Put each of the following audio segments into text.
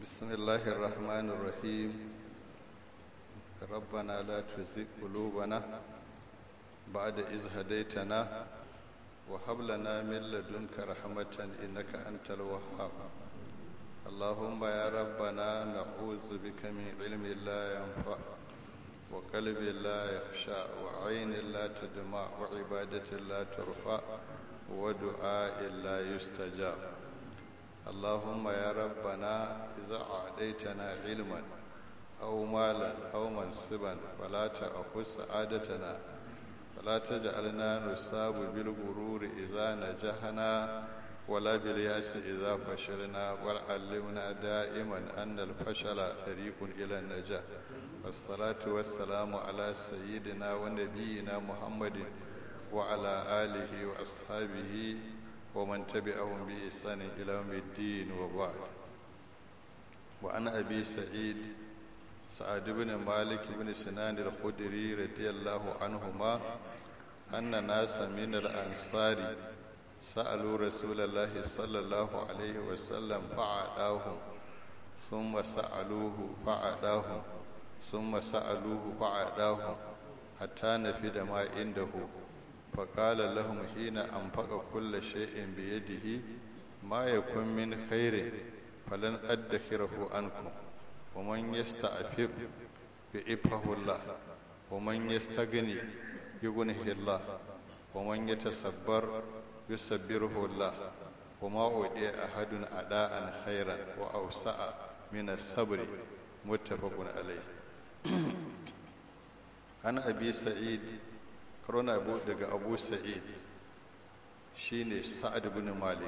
بسم الله الرحمن الرحيم ربنا لا تزغ قلوبنا بعد إذ هديتنا وهب لنا من لدنك رحمة إنك أنت الوهاب اللهم يا ربنا نعوذ بك من علم لا ينفع وقلب لا يخشى وعين لا تدمع وعبادة لا ترفع ودعاء لا يستجاب اللهم يا ربنا إذا أعطيتنا علما أو مالا أو منصبا فلا تأخذ سعادتنا فلا تجعلنا نصاب بالغرور إذا نجحنا ولا بالياس إذا فشلنا وعلمنا دائما أن الفشل طريق إلى النجاح والصلاة والسلام على سيدنا ونبينا محمد وعلى آله وأصحابه ومن تبعهم بإحسان إلى يوم الدين وبعد وعن أبي سعيد سعد بن مالك بن سنان الخدري رضي الله عنهما أن ناسا من الأنصار سألوا رسول الله صلى الله عليه وسلم فعداهم ثم سألوه فعداهم ثم سألوه فعداهم حتى نفد ما عنده فقال لهم حين أنفق كل شيء بيده ما يكون من خير فلن أدخره عنكم ومن يستعفف يعفه الله ومن يستغني يغنه الله ومن يتصبر يصبره الله وما أودي أحد أداء خيرا وأوسع من الصبر متفق عليه أنا أبي سعيد karona abu daga abu sa'id shine sa'ad ibn malik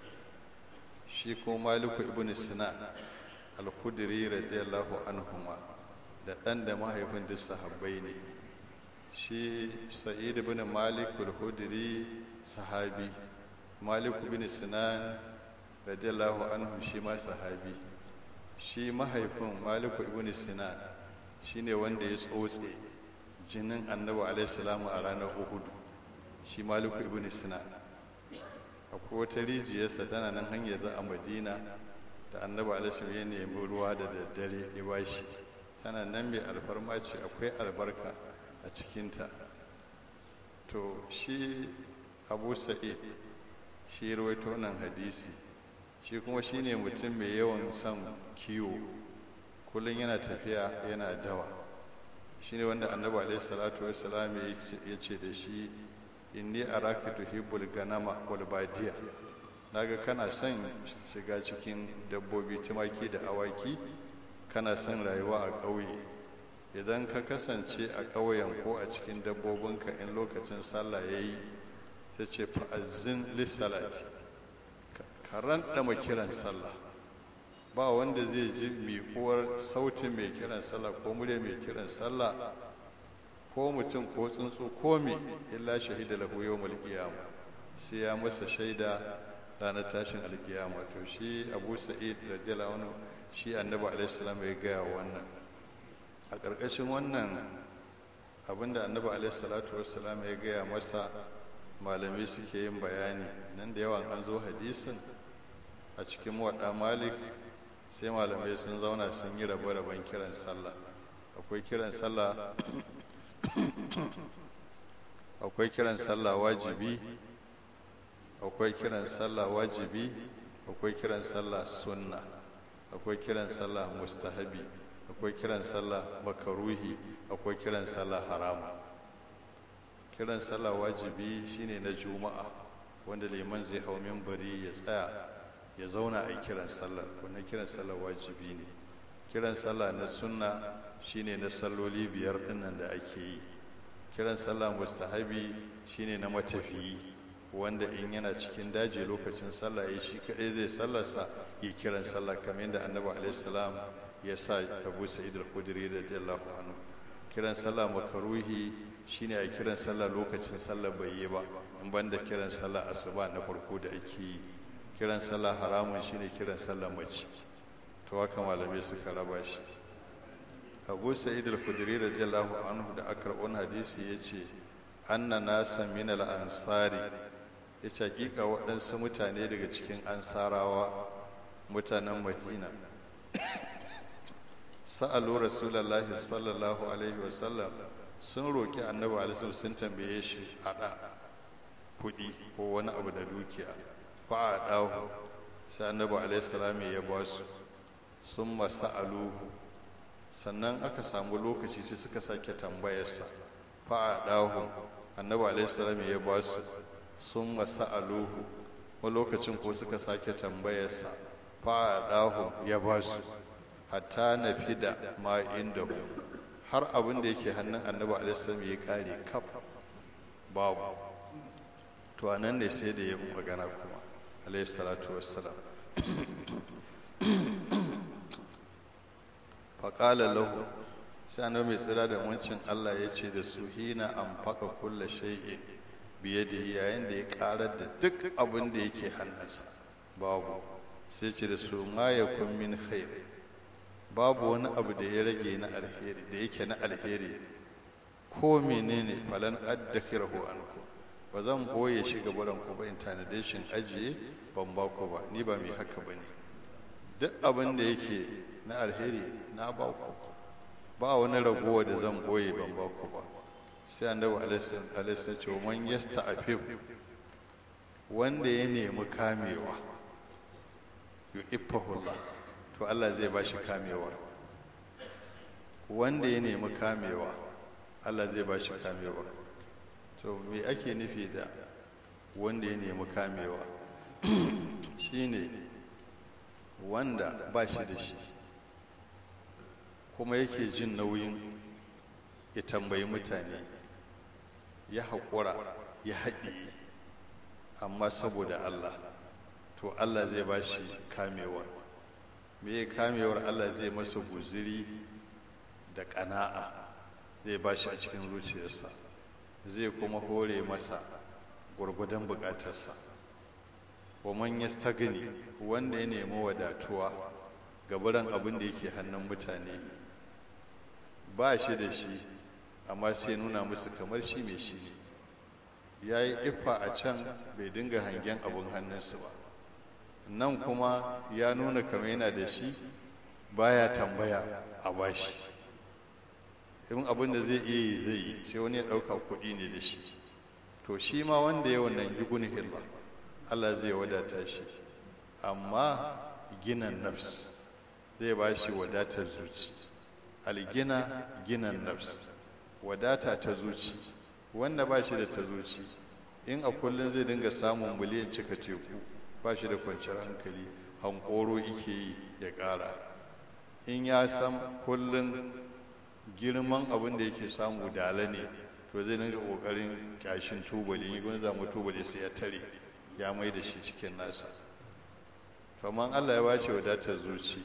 shi ko maliku ibn sinan al-khudri radiyallahu anhuma da dan da mahaifin duk sahabbai ne shi sa'id ibn malik al-khudri sahabi maliku ibn sinan radiyallahu anhu shi ma sahabi shi mahaifin maliku ibn sinan shine wanda ya tsotse jinin annabi alaihissalamu a ranar uhudu shi maliku ibn sinan akwai wata rijiyarsa tana nan hanyar za a madina da annabi alaihissalam ya nemi ruwa da daddare ya bashi tana nan mai alfarma ce akwai albarka a cikinta to shi abu sa'id shi rawaito nan hadisi shi kuma shine mutum mai yawan son kiwo kullum yana tafiya yana dawa shine wanda annabi alaihi salatu wassalam ya ce da shi inni araka tuhibbul ganama wal badiya naga kana son shiga cikin dabbobi tumaki da awaki kana son rayuwa a ƙauye idan ka kasance a ƙauyen ko a cikin dabbobinka in lokacin sallah ya yi ta ce fa'azin lissalati ka ranɗama kiran sallah ba wanda zai ji miƙuwar sautin mai kiran sallah ko murya mai kiran sallah ko mutum ko tsuntsu ko me illa shahida lahu yawmul qiyama sai ya masa shaida ranar tashin alkiyama to shi Abu Sa'id radiyallahu anhu shi Annabi alaihi salam ya gaya wannan a ƙarƙashin wannan abinda Annabi alaihi salatu wassalam ya gaya masa malamai suke yin bayani nan da yawan an zo hadisin a cikin waɗa malik sai malamai sun zauna sun yi rabe-raben kiran sallah akwai kiran sallah akwai kiran sallah wajibi akwai kiran sallah wajibi akwai kiran sallah sunna akwai kiran sallah mustahabi akwai kiran sallah makaruhi akwai kiran sallah harama kiran sallah wajibi shine na juma'a wanda liman zai hau minbari ya tsaya ya zauna a kiran sallar wannan kiran sallar wajibi ne kiran sallah na sunna shine na salloli biyar dinnan da ake yi kiran sallah mustahabi shine na matafiyi wanda in yana cikin daji lokacin sallah ya shi kadai zai sallarsa yi kiran sallah kamar yadda annabi alaihi salam ya sa abu sa'id al-khudri radiyallahu anhu kiran sallah makaruhi shine a kiran sallah lokacin sallah bai yi ba in banda kiran sallah asuba na farko da ake yi kiran sallah haramun shine kiran sallah mace to haka malamai suka raba shi abu sa'id al-khudri radiyallahu anhu da aka rabon hadisi yace anna nasa min al-ansari yace hakika waɗansu mutane daga cikin ansarawa mutanen madina sa'alu rasulullahi sallallahu alaihi wasallam sun roki annabi alaihi sun tambaye shi ada kuɗi ko wani abu da dukiya fa a dahu sai annabi alaihi salam ya ba su sun masa'aluhu sannan aka samu lokaci sai suka sake tambayarsa fa a dahu annabi alaihi salam ya ba su sun masa'aluhu wani lokacin ko suka sake tambayarsa fa a dahu ya ba su hatta na fi da ma inda har abin da yake hannun annabi alaihissalam ya kare kaf babu to anan ne sai da ya magana kuma alaihissalatu wassalam faƙala lahu sai annabi mai tsira da wancin allah ya ce da su hina an faƙa kulla shay'in biye da yayin da ya ƙarar da duk abin da yake hannunsa babu sai ce da su ma ya kun min khair babu wani abu da ya rage na alheri da yake na alheri ko menene falan addakirahu anku ba zan boye shi ga baran ku ba in tanade shin ajiye ban ba ku ba ni ba mai haka ba ne duk abin da yake na alheri na ba ku ba wani ragowa da zan boye ban ba ku ba sai annabi alaihi ce man yasta afif wanda ya nemi kamewa yu'iffahullah to Allah zai ba shi kamewar wanda ya nemi kamewa Allah zai ba shi kamewar to me ake nufi da wanda ya nemi kamewa shine wanda ba shi da shi kuma yake jin nauyin ya tambayi mutane ya haƙura ya haɗiye amma saboda Allah to Allah zai ba shi kamewar me kamewar Allah zai masa guziri da ƙana'a zai ba shi a cikin zuciyarsa zai kuma hore masa gwargwadon buƙatarsa wa man yastagni wanda ya nemi wadatuwa gabaran abin da yake hannun mutane ba shi da shi amma sai nuna musu kamar shi mai shi ne ya yi iffa a can bai dinga hangen abin hannunsu ba nan kuma ya nuna kamar yana da shi baya tambaya a bashi in abin da zai iya yi zai yi sai wani ya ɗauka kuɗi ne da shi to shi ma wanda ya wannan yugun hilla Allah zai wadata shi amma ginan nafs zai ba shi wadatar zuci algina ginan nafs wadata ta zuci wanda ba shi da ta zuci in a kullum zai dinga samun miliyan cika teku ba shi da kwanciyar hankali hankoro ike yi ya ƙara in ya san kullum girman abin da yake samu dala ne to zai dinga ƙoƙarin kyashin tubali yi gwani zama tubali sai ya tare ya mai da shi cikin nasa kamar allah ya bashi wadatar zuci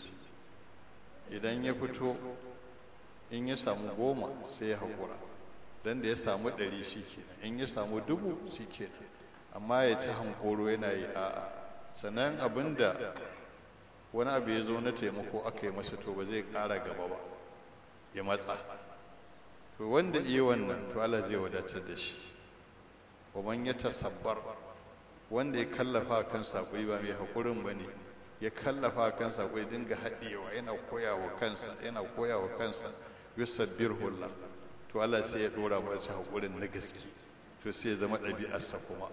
idan ya fito in ya samu goma sai ya haƙura don da ya samu ɗari shi kenan in ya samu dubu shi kenan amma ya ta hankoro yana yi a'a sannan abin da wani abu ya zo na taimako aka yi masa to ba zai ƙara gaba ba ya matsa to wanda iya wannan to Allah zai wadatar da shi man ya tasabbar wanda ya kallafa kan saƙoi ba mai haƙurin ba ne ya kallafa kan saƙoi dinga haɗewa yana koya wa kansa yana koya wa kansa yusabbir hulla to Allah sai ya ɗora masa haƙurin na gaske to sai ya zama ɗabi'arsa kuma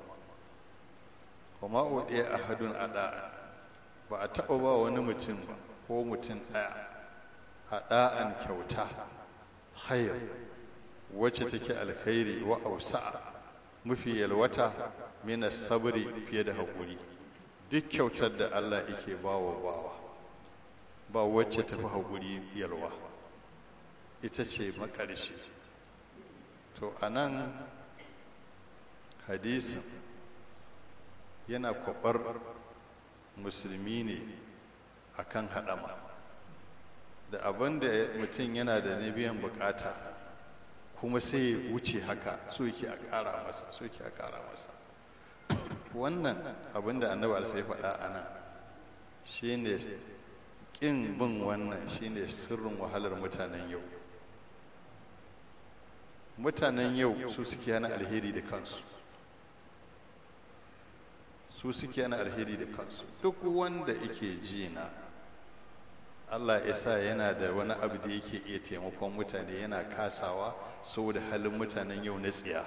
kuma uɗiya ahadun ada ba a taɓa ba wani mutum ba ko mutum ɗaya a ɗa'an kyauta khair wacce take alkhairi wa ausa'a mafi yalwata mina sabri fiye da haƙuri duk kyautar da Allah yake bawa bawa ba wacce tafi haƙuri yalwa ita ce makarshe to a nan hadisin yana kwabar musulmi ne akan haɗama da abin da mutum yana da na biyan bukata kuma sai ya wuce haka so yake a ƙara masa so yake a ƙara masa wannan abin da annabi sai faɗa a nan shine ƙin bin wannan shine sirrin wahalar mutanen yau mutanen yau su suke hana alheri da kansu su suke hana alheri da kansu duk wanda yake ji na allah ya sa yana da wani abu da yake iya taimakon mutane yana kasawa saboda halin mutanen yau na tsiya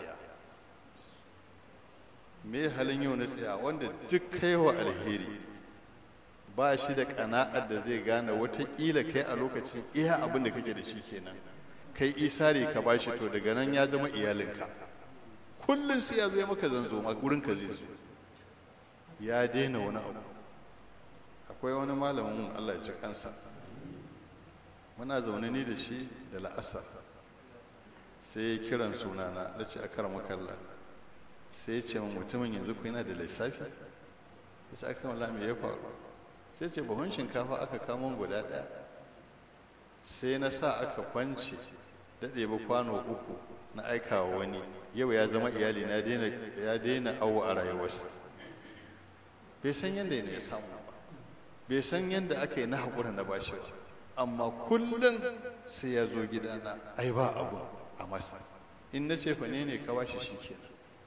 me halin yau na tsiya wanda duk kaiwa alheri ba shi da kana'ar da zai gane watakila kai a lokacin iya abin da kake da shi kenan kai isari ka bashi to daga nan ya zama iyalinka kullum sai ya zo ya maka zanzo ma gurin ka zai zo ya daina wani abu akwai wani malamin Allah ya ci kansa muna zaune ni da shi da la'asar sai ya kiran sunana da ce akar makalla sai ya ce min mutumin yanzu ku yana da lissafi ya ce aka wala me ya faru sai ce buhun shinkafa aka kamo guda ɗaya sai na sa aka kwance daɗe ba kwano uku na aikawa wani yau ya zama iyali na ya daina awo a rayuwarsa bai san yadda ya samu ba bai san yadda aka yi na haƙura na bashi ba amma kullum sai ya zo gidana ai ba abu a masa in na ce ne ne ka bashi shi kenan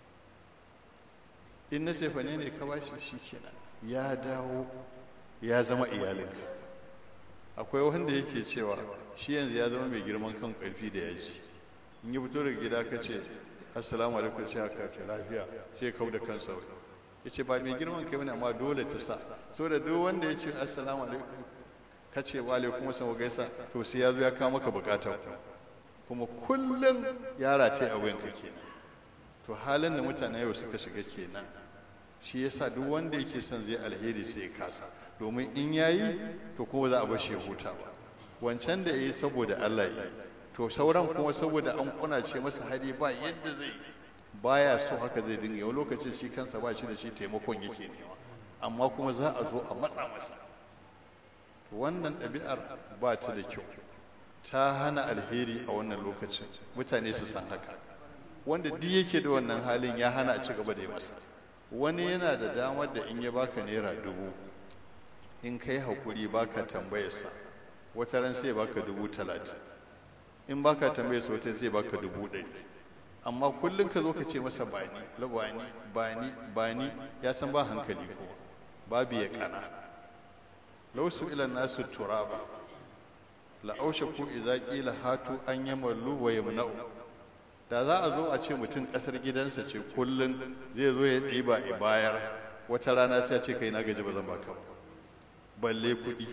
in na ce ne ne ka bashi shi kenan ya dawo ya zama iyalinka akwai wanda yake cewa shi yanzu ya zama mai girman kan ƙarfi da yaji in yi fito daga gida ka ce assalamu alaikum sai haka ce lafiya sai kau da kansa ya ce ba mai girman kai wani amma dole ta sa saboda duk wanda ya ce assalamu alaikum ka ce wa alaikum wasan gaisa to sai ya zo ya kawo maka bukata kuma kullum yara ce a wayanka kenan to halin da mutane yau suka shiga kenan shi yasa duk wanda yake son zai alheri sai ya kasa domin in yayi to kuma za a bar shi ya huta ba wancan da yayi saboda Allah yi to sauran kuma saboda an kunace masa hari ba yadda zai baya so haka zai dinga yau lokacin shi kansa ba shi da shi taimakon yake nema amma kuma za a zo a matsa masa wannan ɗabi'ar ba ta da kyau ta hana alheri a wannan lokacin mutane su san haka wanda duk yake da wannan halin ya hana a ci gaba da yi masa wani yana da damar da in ya baka naira dubu in kai haƙuri baka tambayarsa wata ran sai baka dubu talatin in baka tambayarsa wata zai baka dubu ɗari amma kullum ka zo ka ce masa bani labani bani bani ya san ba hankali ko babu ya kana lausu ilan nasu turaba la'aushe ku iza qila hatu an yamallu wa yamna'u da za a zo a ce mutum kasar gidansa ce kullum zai zo ya ɗiba a bayar wata rana sai a ce kai na gaji ba zan baka ba balle kuɗi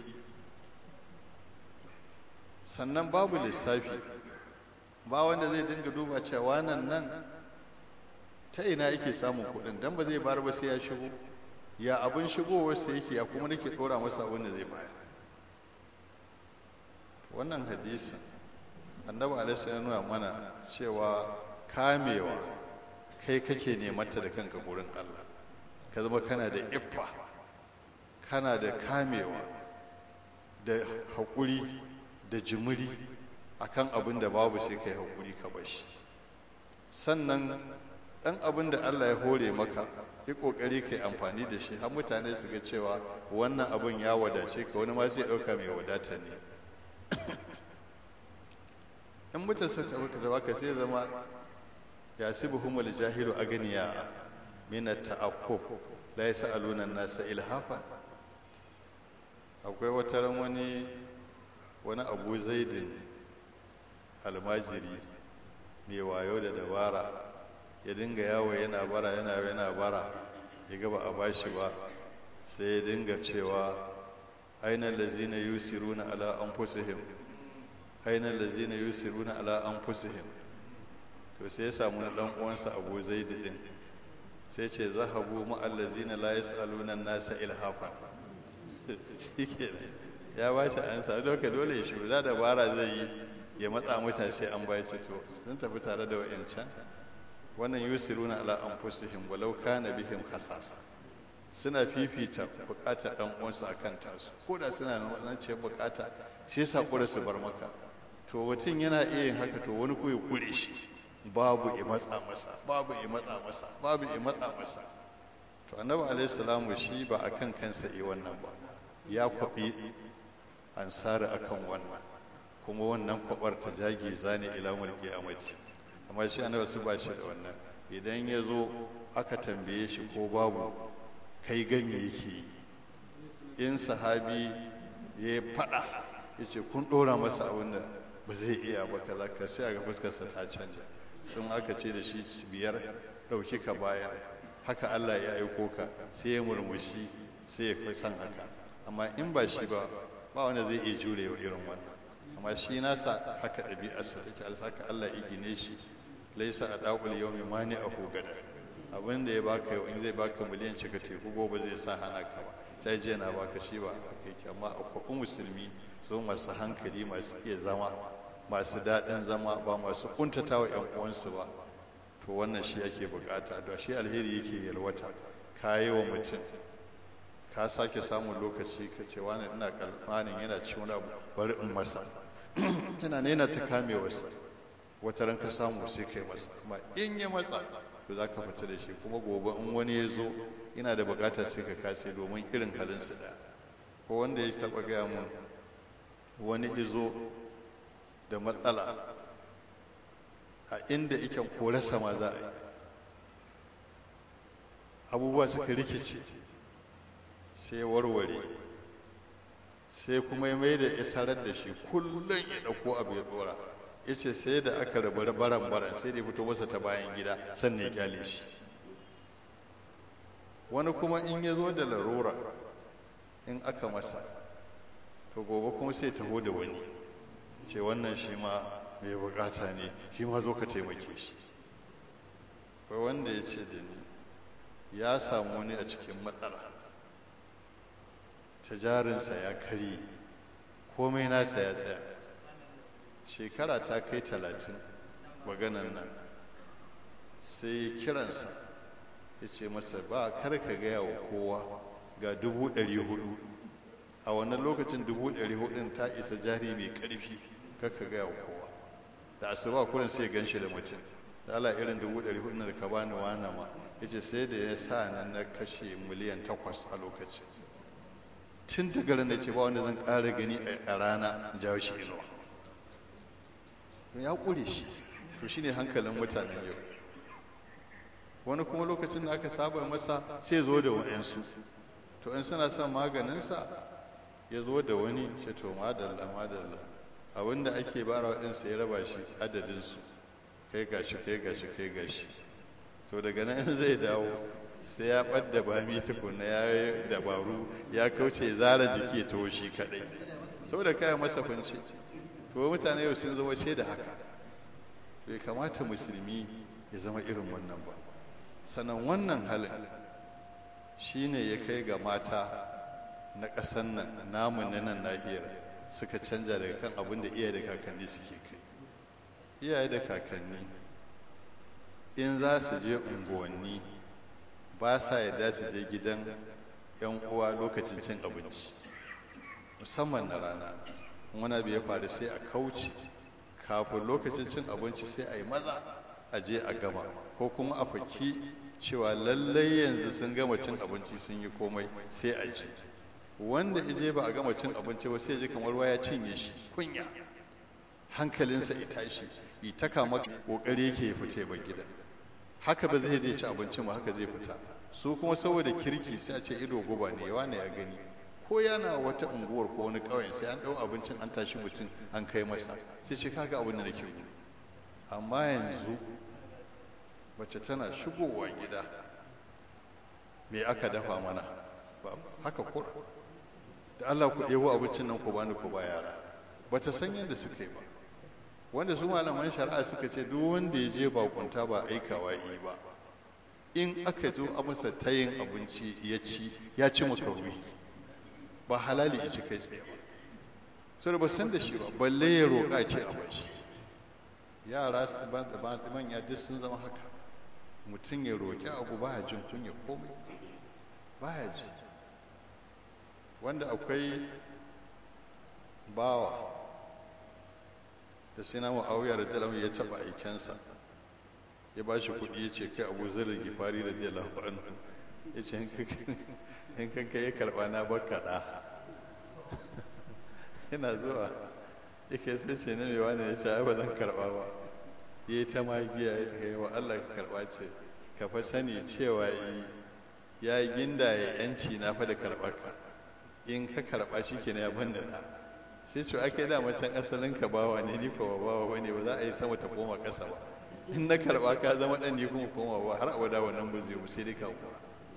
sannan babu lissafi ba wanda zai dinga duba cewa nan nan ta ina yake samun kuɗin dan ba zai bar ba sai ya shigo ya abin shigowar sa yake ya kuma nake ɗora masa abin da zai bayar wannan hadisin annabi alaihi ya nuna mana cewa kamewa kai kake nemanta da kanka gurin Allah ka zama kana da iffa kana da kamewa da haƙuri da jimiri akan abin da babu sai kai haƙuri ka bashi sannan ɗan abin da Allah ya hore maka yi ƙoƙari ka yi amfani da shi har mutane su ga cewa wannan abin ya wadace ka wani ma zai ɗauka mai wadata ne in mutum sun tabbata da baka sai zama ya sibu humul jahilu aganiya min ta'aqqub la yasaluna nasa ilhafa akwai wata ran wani wani abu zaidin almajiri mai wayo da dabara ya dinga yawo yana bara yana yana bara ya gaba a bashi ba sai ya dinga cewa ainihin lazina yusiruna ala anfusihim ainihin lazina yusiruna ala anfusihim to sai ya samu na dan uwansa Abu Zaid din sai ce zahabu ma allazina la yasaluna nasa ilhafa shikenan ya ba shi ansa doka dole ya shiru da dabara zai yi ya matsa mutane sai an bai to sun tafi tare da wayancan wannan yusiruna ala anfusihim walau kana bihim khasasa suna fifita bukatar dan uwansu akan tasu ko da suna nan ce bukata shi yasa kura su bar maka to mutum yana iya yin haka to wani ko ya kure shi babu ya matsa masa babu ya matsa masa babu ya matsa masa to annabi alaihi salamu shi ba akan kansa yi wannan ba ya kwabi ansari akan wannan kuma wannan kwabar ta jage zane ila mulki amati amma shi annabi su ba shi da wannan idan ya zo aka tambaye shi ko babu kai gami yake in sahabi ya faɗa ya ce kun ɗora masa abin da ba zai iya ba kaza ka sai ga fuskarsa ta canja sun aka ce da shi biyar ɗauki ka bayar haka Allah ya aiko ka sai ya murmushi sai ya fi son haka amma in ba shi ba ba wanda zai iya jure wa irin wannan amma shi nasa haka ɗabi'arsa take alsaka Allah ya gine shi laisa a ɗaƙul yau mai mani a hugada abin da ya baka yau in zai baka miliyan cika teku gobe zai sa hana ka ba ta je na baka shi ba a kai amma akwai musulmi su masu hankali masu iya zama masu daɗin zama ba masu kuntata wa ‘yan uwansu ba to wannan shi ake bukata da shi alheri yake yalwata ka yi wa mutum ka sake samun lokaci ka ce wani ina kalmanin yana ci wani abu bari in masa yana nena ta kame wasa wata ran ka samu sai kai masa amma in ya matsa to za ka fita da shi kuma gobe in wani ya zo yana da bukatar sai ka kase domin irin halinsu da ko wanda ya taɓa gaya mun wani izo da matsala a inda iken korasa ma za a yi abubuwa suka rikice sai warware sai kuma ya mai da isarar da shi kullum ya ɗauko abu ya ɗora ya ce sai da aka rabu baran baran sai da ya fito masa ta bayan gida sannan ya kyale shi wani kuma in ya zo da larura in aka masa to gobe kuma sai taho da wani ce wannan shi ma mai bukata ne shi ma zo ka taimake shi kai wanda ya ce da ni ya samu wani a cikin matsala ta jarinsa ya karye komai nasa ya tsaya shekara ta kai talatin maganan nan sai kiransa ya ce masa ba kar ka gaya wa kowa ga dubu ɗari hudu a wannan lokacin dubu ɗari hudun ta isa jari mai ƙarfi kaka gaya wa kowa da asuba kurin sai gan shi da mutum da ala irin dubu ɗari hudun da ka bani wana ma ya ce sai da ya sa nan na kashe miliyan takwas a lokacin tun daga ran da ce ba wanda zan ƙara gani a rana jawo shi inuwa ya ƙure shi to shine hankalin mutanen yau wani kuma lokacin da aka saba masa sai zo da wa'yansu to in suna son maganinsa ya zo da wani ce to madalla madalla abinda ake bara waɗansu ya raba shi adadinsu kai gashi kai gashi kai gashi to daga nan zai dawo sai ya ɓadda bami tukuna ya yi dabaru ya kauce zara jiki ya taho shi kaɗai saboda kayan masa kunci to mutane yau sun zama ce da haka bai kamata musulmi ya zama irin wannan ba sannan wannan halin shine ya kai ga mata na ƙasar nan namu na nan nahiyar suka canja daga kan abin da iyaye da kakanni suke kai iyaye da kakanni in za su je unguwanni ba sa yadda su je gidan 'yan uwa lokacin cin abinci musamman na rana wani abu ya faru sai a kauce kafin lokacin cin abinci sai a yi maza a je a gama ko kuma a faki cewa lallai yanzu sun gama cin abinci sun yi komai sai a ji wanda ije ba a gama cin abinci ba sai ji kamar waya cinye shi kunya hankalinsa ya tashi yi ta kama kokari yake ya fita ba gida haka ba zai dai ci abincin ba haka zai fita su kuma saboda kirki sai a ce ido guba ne yawa ne ya gani ko yana wata unguwar ko wani ƙauyen sai an ɗau abincin an tashi mutum an kai masa sai ce kaga abin da nake gudu amma yanzu mace tana shigowa gida me aka dafa mana haka kura da Allah ku ɗebo abincin nan ku bani ku ba yara ba ta san yadda suka yi ba wanda su malaman shari'a suka ce duk wanda ya je bakunta ba aikawa yi ba in aka zo a masa tayin abinci ya ci ya ci makaruhi ba halali ya ci kai tsaye ba sai ba san da shi ba balle ya roƙa ce a bashi yara manya duk sun zama haka mutum ya roƙi abu ba jin kunya komai ba ya ji wanda akwai bawa da sai na ma'auya da dalam ya taɓa aikensa ya ba shi kuɗi ya ce kai abu zirin gifari da dalam anhu ya ce in kanka ya karɓa na baka ɗa yana zuwa yake sai ce na mai wani ya ce ai ba zan karɓa ba ya yi ta magiya ya ta wa Allah ka karɓa ce ka fa sani cewa ya yi ginda ya yanci na fa da karɓar ka in ka karɓa shi ke ya ban da sai ce ake da macen asalin ka bawa ne ni ko bawa bane ba za a yi sama ta koma ƙasa ba in na karba ka zama dan ni kuma koma ba har abada wannan ba zai sai dai ka kura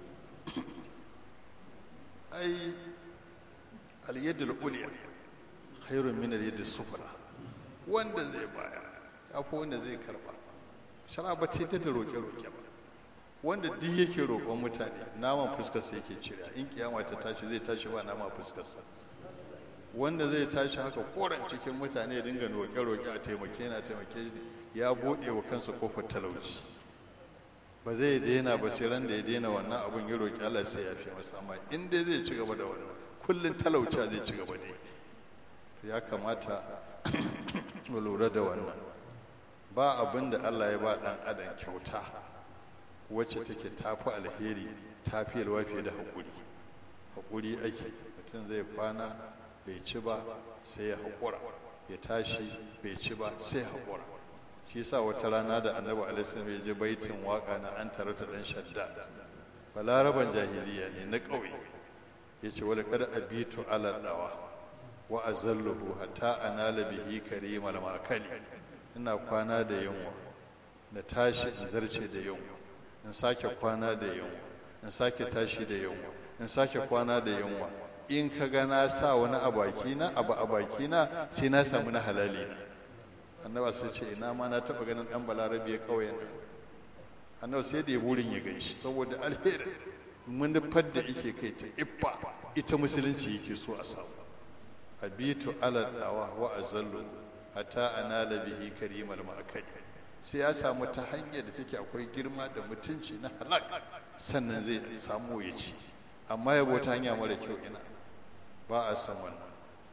ai al-yadul ulya khairun min al-yadis sufla wanda zai bayar ya fi wanda zai karba shara ba ta da roƙe-roƙe ba wanda duk yake roƙon mutane naman fuskarsa yake cire in kiyama ta tashi zai tashi ba naman fuskarsa wanda zai tashi haka koren cikin mutane ya dinga roƙe-roƙe a taimake na taimake ya buɗe wa kansa kofar talauci ba zai daina ba sai ran da ya daina wannan abun ya roƙi Allah sai ya fi masa amma in dai zai ci gaba da wannan kullun talauci zai ci gaba da yi ya kamata mu lura da wannan ba abin da Allah ya ba ɗan adam kyauta wacce take tafi alheri tafi yalwa fiye da haƙuri haƙuri ake mutum zai kwana bai ci ba sai ya haƙura ya tashi bai ci ba sai ya haƙura shi sa wata rana da annabi alaihi ya je baitin waka na an tarata dan shadda balaraban jahiliya ne na ƙauye ya ce wala kada abitu ala dawa wa azalluhu hatta anala bihi karimal makali ina kwana da yunwa na tashi in zarce da yunwa in sake kwana da yunwa in sake tashi da yunwa in sake kwana da yunwa in ka ga na sa wani a bakina abu a bakina sai na samu na halali na annaba sai ce ina ma na taba ganin dan balarabe ya kauyen nan annaba sai da ya burin ya ganshi saboda alheri manufar da yake kai ta iffa ita musulunci yake so a samu abitu ala dawa wa azallu hatta anala bihi karimal ma'akali sai ya samu ta hanyar da take akwai girma da mutunci na halak sannan zai samu ya ci amma ya ta hanya mara kyau ina ba a san wannan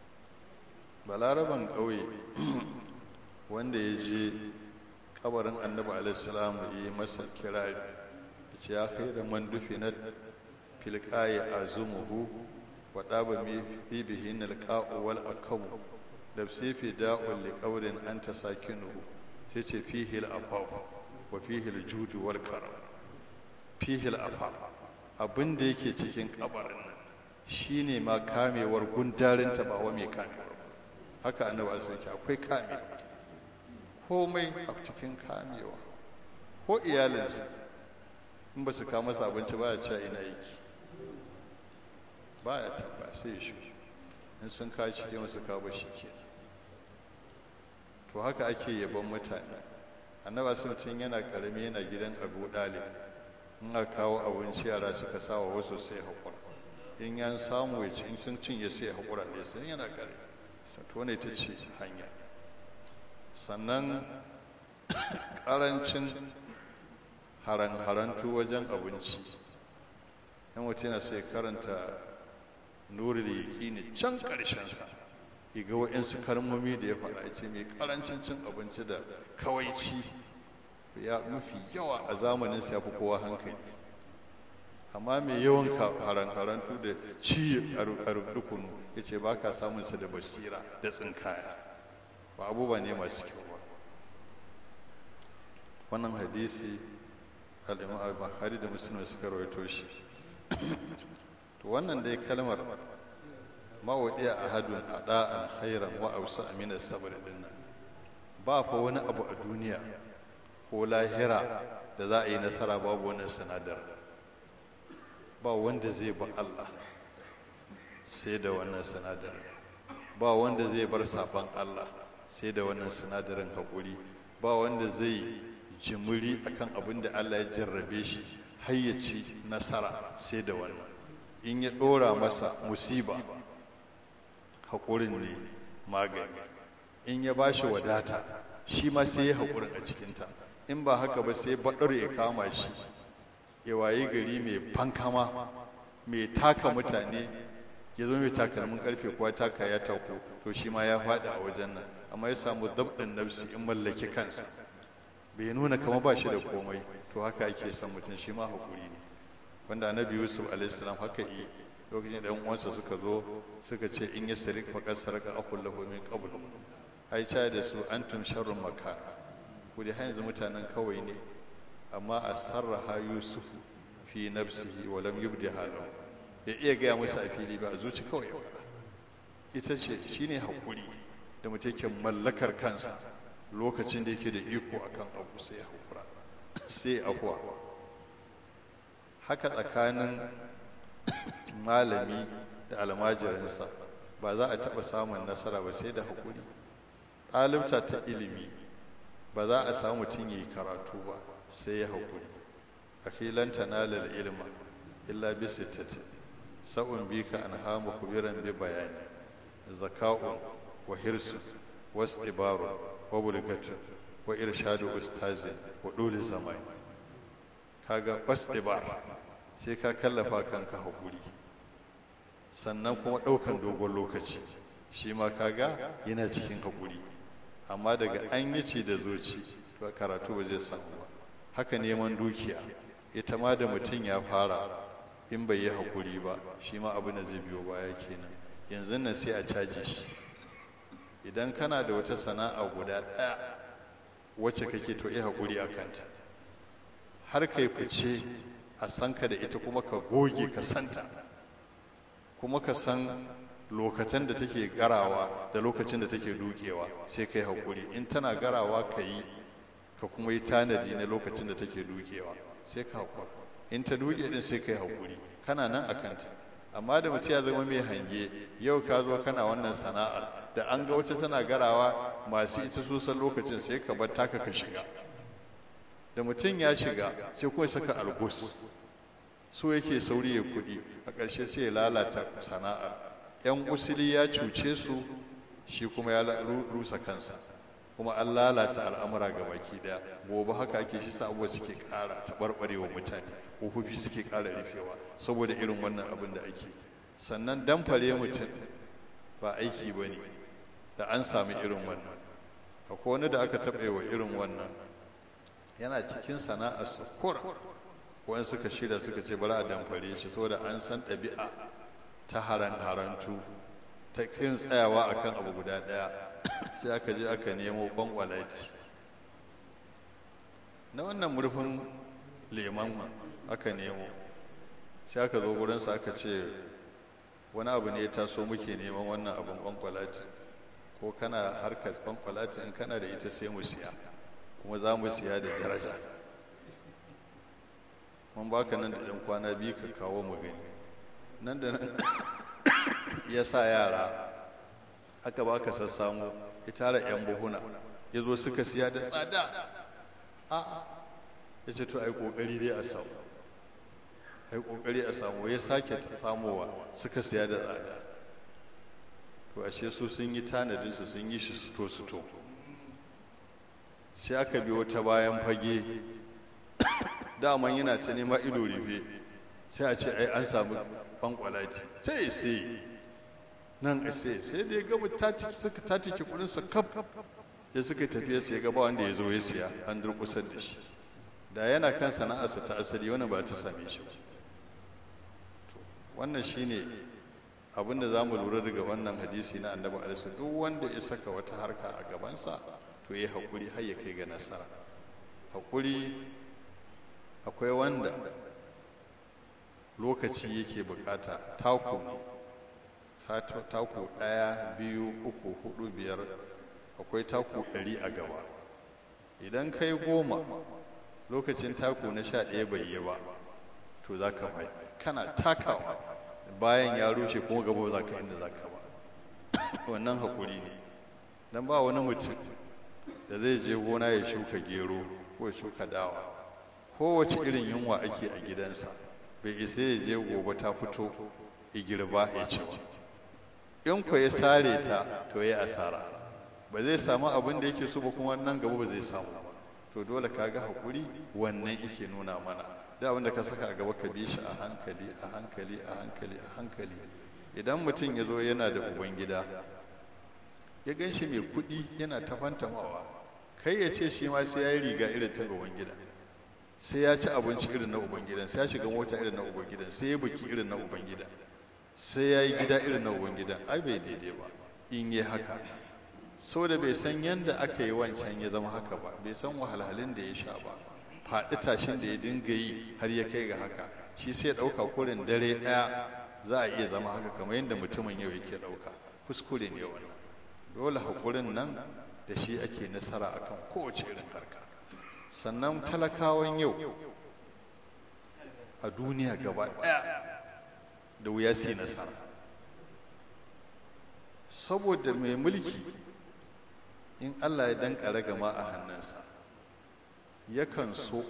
balaraban ƙauye wanda ya je kabarin annabi alaihissalam ya yi masa kirari ya ce ya kai da man dufi na filƙaye a zumuhu wa ɗaba mi bihi na alƙa'u wal akabu da sefe da'un liƙaurin an ta sakinuhu sai ce fihil afaf wa fihil judu wal karam fihil afaf abin da yake cikin kabarin nan shine ma kamewar gundarinta ba wa mai kamewar haka annabi alaihi akwai kamewa komai a cikin kamewa ko iyalinsa in ba su kawo masa abinci ba ya ce ina yake ba ya tamba sai shi in sun kawo shi ke masu kawo shi ke to haka ake yabon mutane annaba sun tun yana karami yana gidan abu dalib in aka kawo abinci yara suka sawa wasu sai haƙura in yan samu ya ci in sun cinye sai haƙura ne sai yana karami to ne ta ce hanya sannan ƙarancin haran-harantu wajen abinci yan mutum yana sai karanta nuri da yaƙi ne can ƙarshensa ga waɗansu kalmomi da ya faɗa ce mai ƙarancin cin abinci da kawaici ya mafi yawa a zamanin ya fi kowa hankali amma mai yawan haran-harantu da ci a rukunu ya ce ba ka samunsa da basira da tsinkaya ba abubuwa ne masu kyau ba wannan hadisi al'imam al-bukhari da muslim suka rawaito shi to wannan dai kalmar mawadi a hadun a da'an khairan wa ausa amina sabar din nan ba fa wani abu a duniya ko lahira da za a yi nasara babu wannan sinadar ba wanda zai ba Allah sai da wannan sinadar ba wanda zai bar saban Allah sai da wannan sinadarin haƙuri ba wanda zai jimiri akan abin da Allah ya jarrabe shi har ya ci nasara sai da wannan in ya ɗora masa musiba haƙurin ne magani in ya ba shi wadata shi ma sai ya haƙurin a cikinta in ba haka ba sai baɗar ya kama shi ya wayi gari mai fankama mai taka mutane ya zo mai takalmin karfe kuwa taka ya taku to shi ma ya faɗi a wajen nan amma ya samu dabɗin nafsi in mallaki kansa bai nuna kama ba shi da komai to haka ake son mutum shi ma haƙuri ne wanda annabi yusuf alaihissalam haka yi lokacin da uwansa suka zo suka ce in ya sarik faƙar saraka akul lahu min qabl ai cha da su antum sharrun makana ku da yanzu mutanen kawai ne amma a sarraha yusuf fi nafsihi wa lam yubdiha lahu ya iya gaya musu a fili ba a zuci kawai ya faɗa ita ce shine haƙuri da mutum yake mallakar kansa lokacin da yake da iko akan abu sai ya haƙura sai afuwa haka tsakanin malami da almajirinsa ba za a taɓa samun nasara ba sai da haƙuri ɗalibta ta ilimi ba za a samu mutum yi karatu ba sai ya haƙuri akhilan tanalal ilma illa bi sittati sa'un bika an hamu kubiran bi bayani zaka'un wa hirsun wa istibarun wa bulgatun wa irshadu ustazin wa dole zamani kaga istibar sai ka kallafa kanka haƙuri sannan kuma ɗaukan dogon lokaci shi ma kaga yana cikin haƙuri amma daga an yi ci da zuci to karatu ba zai samu ba haka neman dukiya ita ma da mutum ya fara in bai yi haƙuri ba shi ma abin da zai biyo baya kenan yanzu nan sai a caji shi idan kana da wata sana'a guda ɗaya wacce kake to yi haƙuri a kanta har kai fice a san ka da ita kuma ka goge ka santa kuma ka san lokacin da take garawa da lokacin da take dukewa sai kai haƙuri in tana garawa ka yi ka kuma yi tanadi na lokacin da take dukewa sai ka haƙura in ta duke din sai kai haƙuri kana nan a kanta amma da mutum ya zama mai hange yau ka zo kana wannan sana'ar da an ga wata tana garawa masu ita su san lokacin sai ka bar taka ka shiga da mutum ya shiga sai kuma saka algus so yake sauri ya kuɗi a ƙarshe sai ya lalata sana'ar yan usili ya cuce su shi kuma ya rusa kansa kuma an lalata al'amura ga baki daya gobe haka ake shi sa abubuwa suke ƙara taɓarɓarewa mutane ƙofofi suke ƙara rufewa saboda irin wannan abin da ake sannan damfare mutum ba aiki ba ne da an sami irin wannan akwai wani da aka taɓa wa irin wannan yana cikin sana'ar sakura wani suka shirya suka ce bari a damfare shi saboda an san ɗabi'a ta haran harantu ta kin tsayawa akan abu guda ɗaya sai aka je aka nemo kwankwalati na wannan murfin leman aka nemo sai aka zo gurinsa aka ce wani abu ne ya taso muke neman wannan abin kwankwalati ko kana harkar kwankwalati in kana da ita sai mu siya kuma za mu siya da daraja mun baka nan da ɗan kwana biyu ka kawo mu gani nan da nan ya sa yara aka baka sassamu ya tara 'yan buhuna ya zo suka siya da tsada a'a ya ce to ai kokari dai a samu ai kokari a samu ya sake samowa suka siya da tsada to ashe su sun yi tanadinsu sun yi shi suto suto sai aka biyo ta bayan fage daman yana ta nema ido rufe sai a ce ai an samu kwankwalati sai sai nan a sai sai da ya gaba suka tatike kudinsa kaf da suka tafiya sai gaba wanda ya zo ya siya an durkusar da shi da yana kan sana'arsa ta asali wani ba ta same shi ba wannan shine abin da za mu lura daga wannan hadisi na annabi alaihi duk wanda ya saka wata harka a gabansa to ya haƙuri har ya kai ga nasara haƙuri akwai wanda lokaci yake bukata taku ne taku ɗaya biyu uku hudu biyar akwai taku ɗari a gaba idan kai goma lokacin taku na sha ɗaya bai yi ba to za ka faɗi kana takawa bayan ya rushe kuma gaba za ka inda za ka ba wannan haƙuri ne don ba wani mutum da zai je gona ya shuka gero ko ya shuka dawa kowace irin yunwa ake a gidansa bai isa ya je gobe ta fito ya girba ya ci ba in ku ya sare ta to ya asara ba zai samu abin da yake so ba kuma nan gaba ba zai samu ba to dole ka ga haƙuri wannan yake nuna mana da abin da ka saka a gaba ka bi shi a hankali a hankali a hankali a hankali idan mutum ya zo yana da ubangida ya gan shi mai kuɗi yana ta fantamawa kai ya ce shi ma sai ya yi riga irin ta ubangida sai ya ci abinci irin na ubangidan sai ya shiga mota irin na ubangidan sai ya buki irin na ubangidan sai ya yi gida irin na ubangidan ai bai daidai ba in yi haka da bai san yadda aka yi wancan ya zama haka ba bai san wahalhalun da ya sha ba faɗi tashin da ya dinga yi har ya kai ga haka shi sai ya ɗauka kurin dare ɗaya za a iya zama haka kamar yadda mutumin yau yake ɗauka kuskure ne wannan dole haƙurin nan da shi ake nasara akan kowace irin harka sannan talakawan yau a duniya gaba ɗaya da wuya su yi nasara saboda mai mulki in allah ya danka ragama a hannunsa yakan so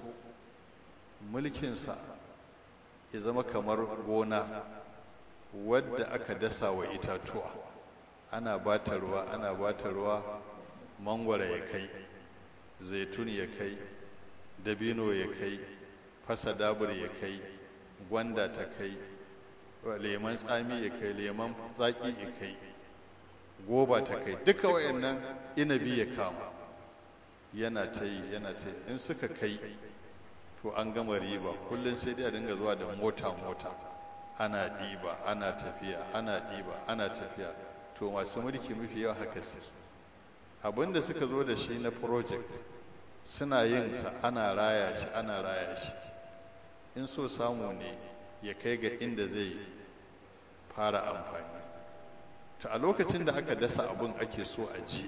mulkinsa ya zama kamar gona wadda aka dasa wa itatuwa ana bata ruwa ana bata ruwa mangwara ya kai zaitun ya kai dabino ya kai fasa dabur ya kai gwanda ta kai leman tsami ya kai leman zaƙi ya kai goba ta kai duka wayannan inabi ya kama yana ta yi yana ta yi in suka kai to an gama riba kullum sai dai a dinga zuwa da mota-mota ana ɗiba ana tafiya ana ɗiba ana tafiya to masu mulki mafi yawa haka su abinda suka zo da shi na project suna yin sa ana raya shi ana raya shi in so samu ne ya kai ga inda zai fara amfani to a lokacin da aka dasa abin ake so a ji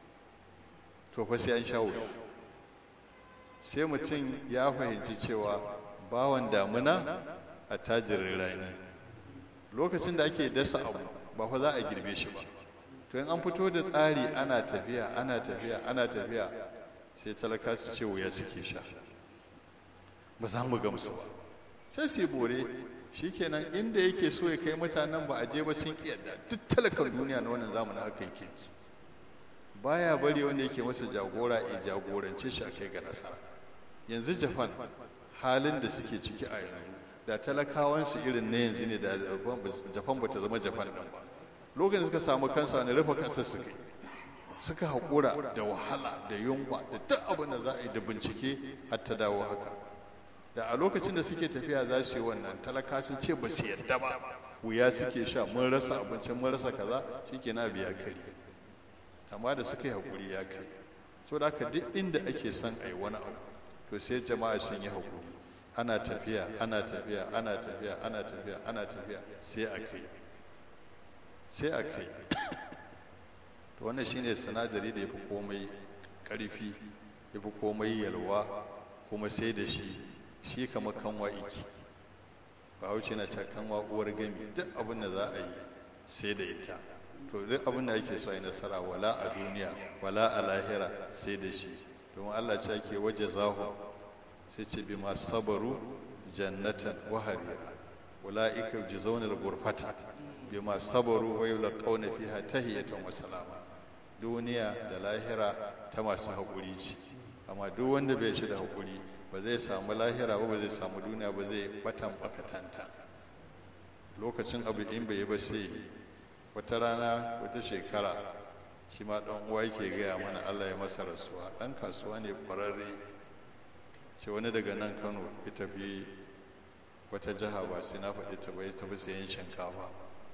to fa sai an sha wuya sai mutum ya fahimci cewa bawan damuna a tajirin rani lokacin da ake dasa abu ba fa za a girbe shi ba to in an fito da tsari ana tafiya ana tafiya ana tafiya sai talaka su ce wuya suke sha ba za mu gamsu ba sai su yi bore shikenan inda yake so ya kai mutanen ba a je ba sun kiyarda duk talakan duniya na wannan zamanin haka yake baya bari wanda yake masa jagora ya jagorance shi a kai ga nasara yanzu japan halin da suke ciki a yanzu da talakawansu irin na yanzu ne da japan ba ta zama japan nan ba lokacin suka samu kansa ne rufe kansa suka yi suka haƙura da wahala da yunwa da duk abin da za a yi da bincike har ta dawo haka da a lokacin da suke tafiya za su yi wannan talaka sun ce ba su yarda ba wuya suke sha mun rasa abincin mun rasa kaza shike na biya kari amma da suka yi haƙuri ya kai so da haka duk inda ake son a yi wani abu to sai jama'a sun yi haƙuri ana tafiya ana tafiya ana tafiya ana tafiya ana tafiya sai a kai sai a kai to wannan shine sinadari da ya fi komai ƙarfi ya fi komai yalwa kuma sai da shi shi kama kanwa iki ba hauce na can kanwa uwar gami duk abin da za a yi sai da ita to duk abin da ake so a yi nasara wala a duniya wala a lahira sai da shi domin allah ce ake waje zahu sai ce bi masu sabaru jannatan wa harira ula'ika yujzauna al-ghurfata bi masu sabaru wa yulqawna fiha tahiyatan wa salama duniya da lahira ta masu haƙuri ce amma duk wanda bai shi da haƙuri ba zai samu lahira ba ba zai samu duniya ba zai batan bakatanta lokacin abu in bai yi ba sai wata rana wata shekara shi ma ɗan uwa yake gaya mana allah ya masa rasuwa ɗan kasuwa ne ƙwararre ce wani daga nan kano ya tafi wata jiha ba sai na faɗi ta ba ya tafi sayan shinkafa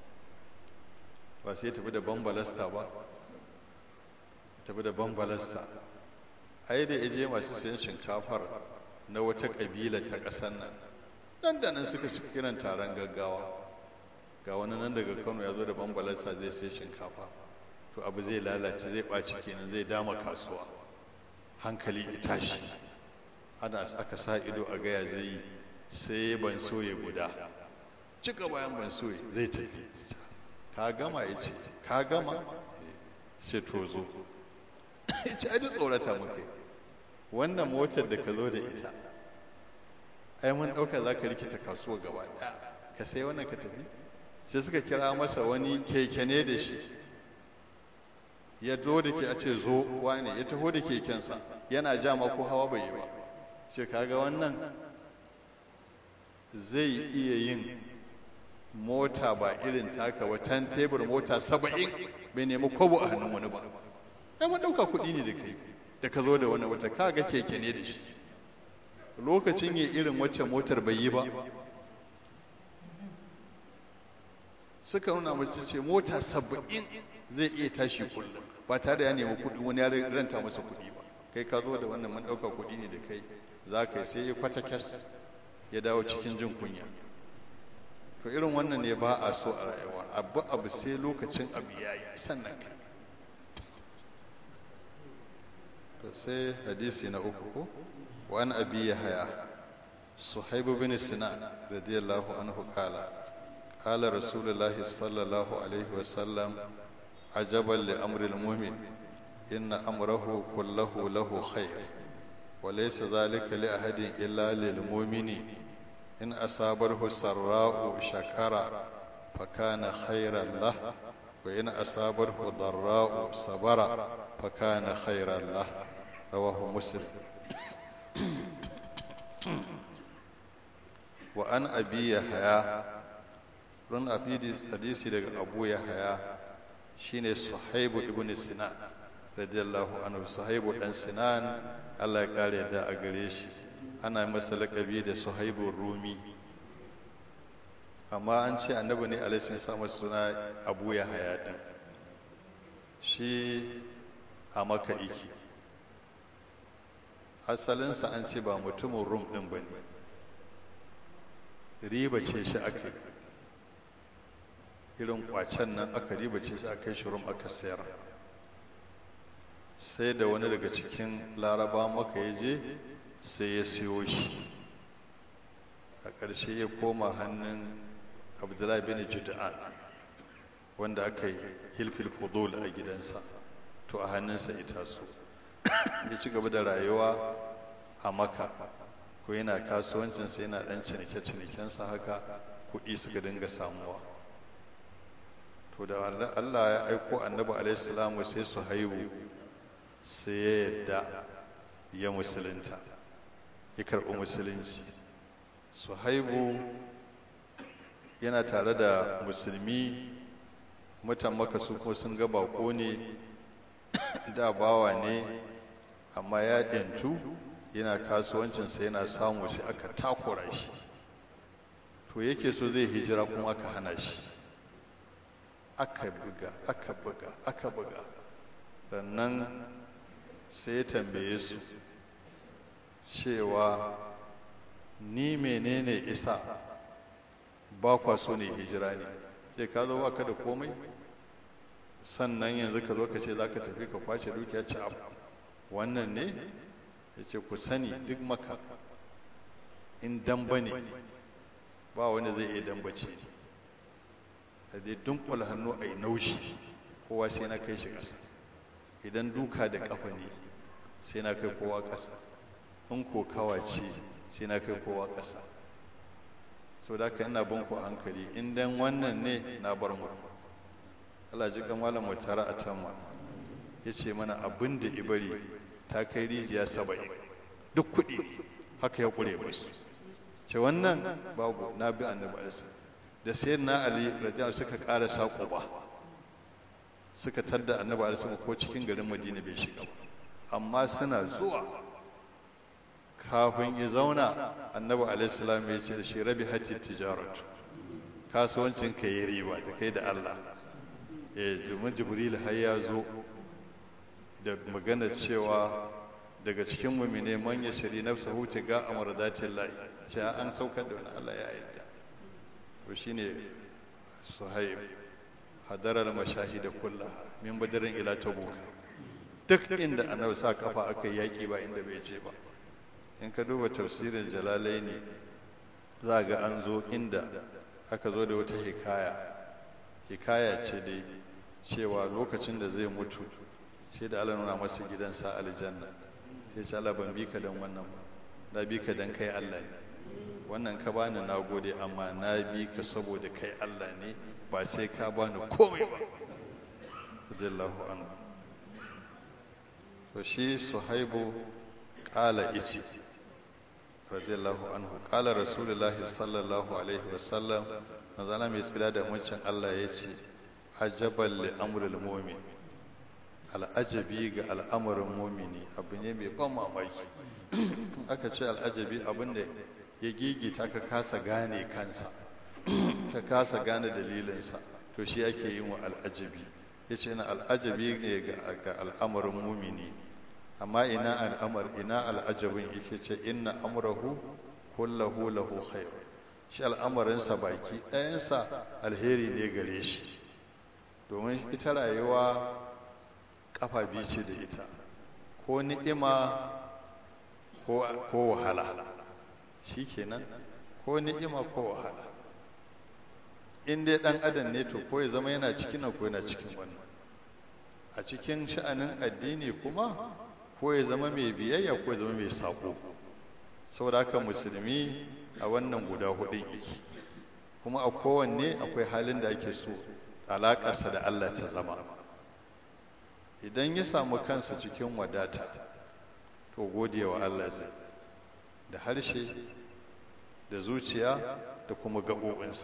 ba sai ya tafi da bambalasta ba tafi da bambalasta ai da ya je masu sayan shinkafar na wata ƙabila ta ƙasar nan nan da nan suka ci kiran taron gaggawa ga wani nan daga kano ya zo da bambalarsa zai sai shinkafa to abu zai lalace zai ɓaci kenan zai dama kasuwa hankali ya tashi ana aka sa ido a gaya zai yi sai ban soye guda cika bayan ban soye zai tafi ka gama ya ce ka gama sai to zo ya ce ai tsorata muke wannan motar da ka zo da ita ai mun ɗauka za ka rikita kasuwa gaba ɗaya ka sai wannan ka tafi sai suka kira masa wani keke ne da shi ya zo da ke a ce zo wane ya taho da kekensa yana ja ma ko hawa bai yi ba ce kaga wannan zai iya yin mota ba irin taka ba tan tebur mota saba'in bai nemi kwabo a hannun wani ba ai mun ɗauka kuɗi ne da kai da ka zo da wani wata kaga keke ne da shi lokacin ya irin wacce motar bai yi ba suka nuna mace ce mota saba'in zai iya tashi kullum ba tare da ya nemi kuɗi wani ya ranta masa kuɗi ba kai ka zo da wannan mun ɗauka kuɗi ne da kai za ka yi sai ya kwata kyas ya dawo cikin jin kunya to irin wannan ne ba a so a rayuwa abu abu sai lokacin abu ya yi sannan kai to sai hadisi na uku ko wani abi ya haya suhaibu bin sinan radiyallahu anhu kala kala rasulullahi sallallahu alaihi wasallam ajaban li amril mu'min inna amrahu kullahu lahu khair وليس ذلك لأحد إلا للمؤمن إن أصابه سراء شكر فكان خيرا له وإن أصابه ضراء صبر فكان خيرا له رواه مسلم وأن أبي يحيى رن أبي حديثي لك أبو يحيى شين صحيب ابن سنان رضي الله عنه صحيب بن سنان Allah ya kare da a gare shi ana masa lakabi da suhaibun rumi amma an ce annabi ne alaihi ya samu suna abu ya haya din shi a maka iki asalinsa an ce ba mutumin rum din ba ne riba ce shi aka yi irin kwacen nan aka riba ce shi aka yi shi rum aka sayar sai da wani daga cikin laraba maka ya je sai ya siyo shi a ƙarshe ya koma hannun abdullahi bin juda'an wanda aka yi hilfil fudul a gidansa to a hannunsa ita so ya ci gaba da rayuwa a maka ko yana kasuwancinsa yana ɗan cinike-cinikensa haka kuɗi suka dinga samuwa to da allah ya aiko annabi alaihi salamu sai su haihu sai ya yadda ya musulunta ya karɓi musulunci su haibu yana tare da musulmi mutan maka su kuma sun ga bako ne da bawa ne amma ya yantu yana kasuwancinsa yana samu shi aka takura shi to yake so zai hijira kuma aka hana shi aka buga aka buga aka buga sannan sai ya tambaye su cewa ni menene isa ba kwa so ne hijira ne ce ka zo baka da komai sannan yanzu ka zo ka ce za ka tafi ka kwace dukiya ci abu wannan ne ya ce ku sani duk maka in damba ne ba wanda zai iya dambace ne da dai dunkula hannu a yi naushi kowa sai na kai shi ƙasa idan duka da ƙafa ne sai na kai kowa ƙasa in ko kawace sai na kai kowa ƙasa sau da haka ina bin ku hankali in dan wannan ne na bar mu Allah ji kan malam mutara a tamma ya ce mana abin da ibari ta kai rijiya saba'in duk kuɗi ne haka ya ƙure musu ce wannan babu na bi annabi alisa da sai na ali radiyallahu suka ƙara saƙo ba suka tadda annabi alisa ko cikin garin madina bai shiga ba amma suna zuwa kafin ya zauna annabi alaihissalam ya ce da shi rabi hati tijaratu kasuwancin ka yi riba da kai da Allah eh domin jibril har ya zo da magana cewa daga cikin mumine man ya shari nafsa huce ga amradatin lahi cewa an saukar da wani Allah ya yadda to shine suhaib hadara al-mashahida kullaha min badarin ila tabuka duk inda annabi sa kafa aka yaki ba inda bai je ba in ka duba tafsirin jalalai ne za ga an zo inda aka zo da wata hikaya hikaya ce dai cewa lokacin da zai mutu sai da Allah nuna masa gidansa aljanna sai ce Allah ban bi ka dan wannan ba na bi ka dan kai Allah ne wannan ka bani na gode amma na bi ka saboda kai Allah ne ba sai ka bani komai ba radiyallahu anhu to shi suhaibu qala ichi radiyallahu anhu qala rasulullahi sallallahu alaihi wasallam manzana mai tsira da mucin Allah ya ce ajaban li amril mu'min al'ajabi ga al'amarin mumini abu ne mai ban mamaki aka ce al'ajabi abin da ya gigita ka kasa gane kansa ka kasa gane dalilinsa to shi ake yin wa al'ajabi ya ce na al'ajabi ne ga al'amarin mumini amma ina al'amar ina al'ajabin yake ce inna amrahu kullahu lahu khair shi al'amarinsa baki ɗayansa alheri ne gare shi domin ita rayuwa ƙafa biyu ce da ita ko ni'ima ko wahala shi kenan ko ni'ima ko wahala in dai ɗan adam ne to ko ya zama yana cikin nan ko yana cikin wannan a cikin sha'anin addini kuma ko ya zama mai biyayya ko ya zama mai saƙo saboda haka musulmi a wannan guda hudun yake kuma a kowanne akwai halin da ake so alaƙarsa da Allah ta zama idan ya samu kansa cikin wadata to gode wa Allah zai da harshe da zuciya da kuma gaɓoɓinsa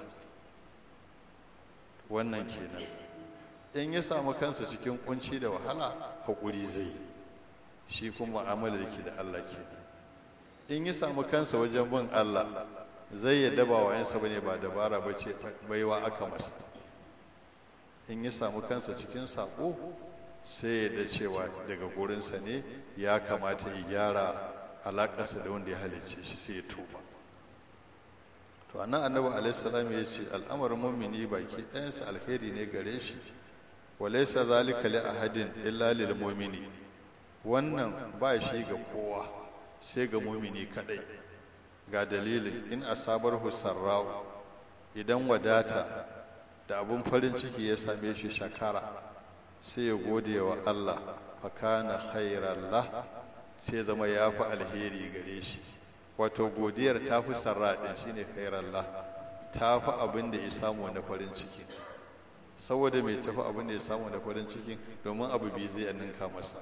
wannan kenan in ya samu kansa cikin kunci da wahala haƙuri zai yi shi kuma mu'amala da ke da Allah kenan in ya samu kansa wajen bin Allah zai yadda ba wayansa bane ba dabara ba ce baiwa aka masa in ya samu kansa cikin saƙo sai ya da cewa daga gurinsa ne ya kamata ya gyara alaƙarsa da wanda ya halicce shi sai ya tuba to annan annabi alaihi salam ya ce al'amarin mumini baki ɗayansa alheri ne gare shi walaysa zalika li ahadin illa lil mu'mini wannan ba shi ga kowa sai ga mumini kadai ga dalilin in asabar sarra'u idan wadata da abun farin ciki ya same shi shakara sai ya gode wa Allah fakana khairallah sai zama ya fi alheri gare shi wato godiyar ta fi sarra ɗin shine khairallah ta fi abin da ya samu na farin ciki saboda mai tafi abin da ya samu na farin ciki domin abu biyu zai ninka masa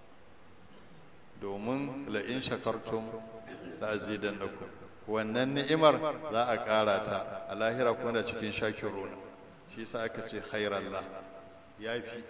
domin la'in shakartum la azidannakum wannan ni'imar za a ƙara ta a lahira kuma da cikin shakiruna shi sa aka ce khairallah ya fi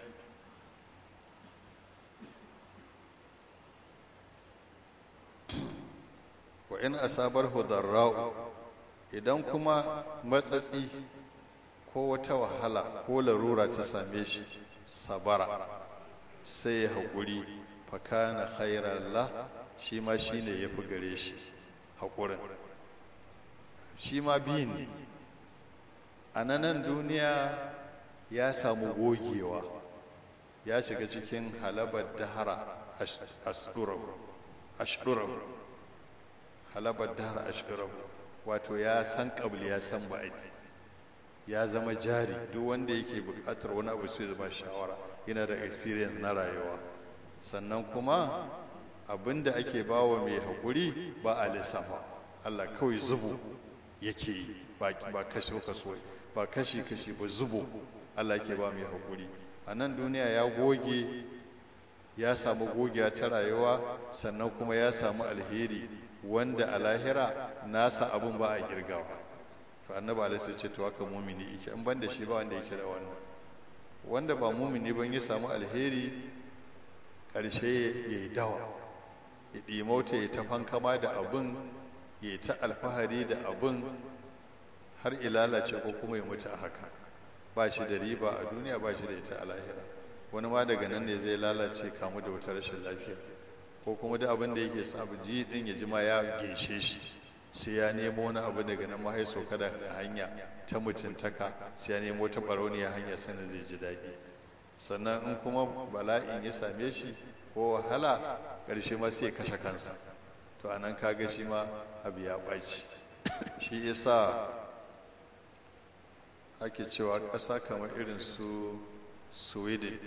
wa in asabar hudarra'u idan kuma matsatsi ko wata wahala ko larura ta same shi sabara sai ya haƙuri fakana khairallah shi ma shi ne ya fi gare shi haƙurin shi ma biyun ne a nan duniya ya samu gogewa ya shiga cikin halabar dahara ashdurahu halabar dahara ashdurahu wato ya san ƙabli ya san ba'adi ya zama jari duk wanda yake buƙatar wani abu sai zama shawara yana da experience na rayuwa sannan kuma abin da ake bawa mai haƙuri ba a lissafa Allah kawai zubo yake yi ba kashi kaso ba kashi kashi ba zubo Allah ke ba mai haƙuri a nan duniya ya goge ya samu gogiya ta rayuwa sannan kuma ya samu alheri wanda a lahira nasa abun ba a girgawa to annabi alaihi ce to haka mumini yake in ban da shi ba wanda yake da wannan wanda ba mumini ban ya samu alheri ƙarshe ya yi dawa ya ɗimauta ya ta fankama da abin ya ta alfahari da abin har ilalace ko kuma ya mutu a haka ba shi da riba a duniya ba shi da ita a lahira wani ma daga nan ne zai lalace kamu da wata rashin lafiya ko kuma da abin da yake sa ji din ya jima ya geshe shi sai ya nemo wani abu daga nan mahai sauka da hanya ta mutuntaka sai ya nemo ta barauniya hanya sanin zai ji daɗi sannan in kuma bala'in ya same shi ko wahala ƙarshe ma sai ya kashe kansa to a nan kaga shi ma abu ya ɓaci shi yasa ake cewa ƙasa kamar irin su sweden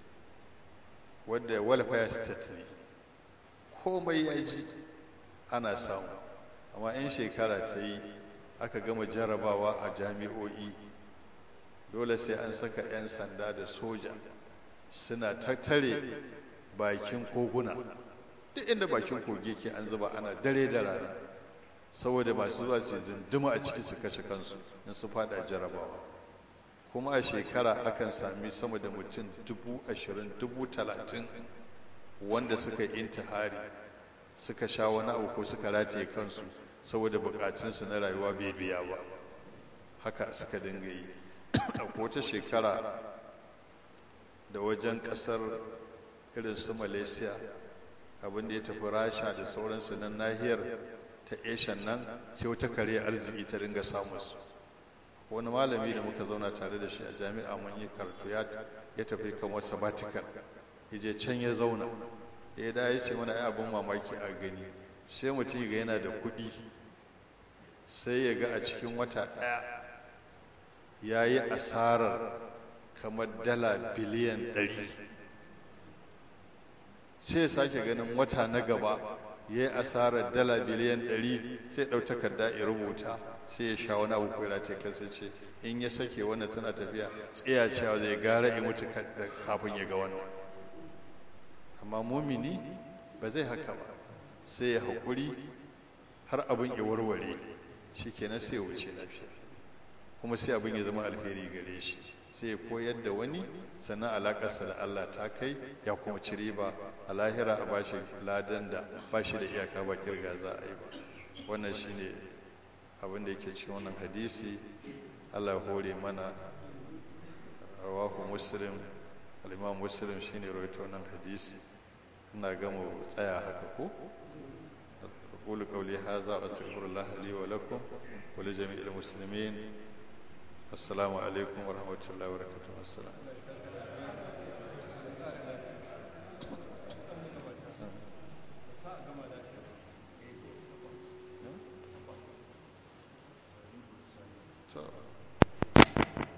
wadda welfare state ne komai ya ji ana samu amma in shekara ta yi aka gama jarabawa a jami'o'i dole sai an saka 'yan sanda da soja suna tattare bakin koguna duk inda bakin kogi ke an zuba ana dare da rana saboda masu zuwa su zinduma a ciki su kashe kansu in su fada jarabawa kuma a shekara akan sami sama da mutum dubu ashirin dubu talatin wanda suka yi intihari suka sha wani abu ko suka rataye kansu saboda bukatunsu na rayuwa bai biya ba haka suka dinga yi a wata shekara da wajen kasar irin su malaysia abin da ya tafi rasha da sauransu nan nahiyar ta eshan nan sai wata kare arziki ta ringa samun su wani malami da muka zauna tare da shi a jami'a mun yi karatu ya tafi kan wasu sabbatical ya je can ya zauna ya da ya ce mana ai abin mamaki a gani sai mutum ga yana da kuɗi sai ya ga a cikin wata ɗaya ya yi asarar kamar dala biliyan ɗari sai ya sake ganin wata na gaba ya yi asarar dala biliyan ɗari sai ɗau takarda ya rubuta sai ya sha wani abu ko ya kansa ce in ya sake wannan tana tafiya tsaya cewa zai gara ya mutu kafin ya ga wannan amma mumini ba zai haka ba sai ya haƙuri har abin ya warware shi kenan sai ya wuce lafiya kuma sai abin ya zama alheri gare shi sai ya koyar da wani sannan alaƙarsa da Allah ta kai ya kuma ci riba a lahira a bashi ladan da bashi da iyaka ba kirga za a yi ba wannan shine abin da yake cikin wannan hadisi Allah ya hore mana rawahu muslim al-imam muslim shine rawaito wannan hadisi ina ga mu tsaya haka ko أقول قولي هذا وأستغفر الله لي ولكم ولجميع المسلمين السلام عليكم ورحمة الله وبركاته السلام So.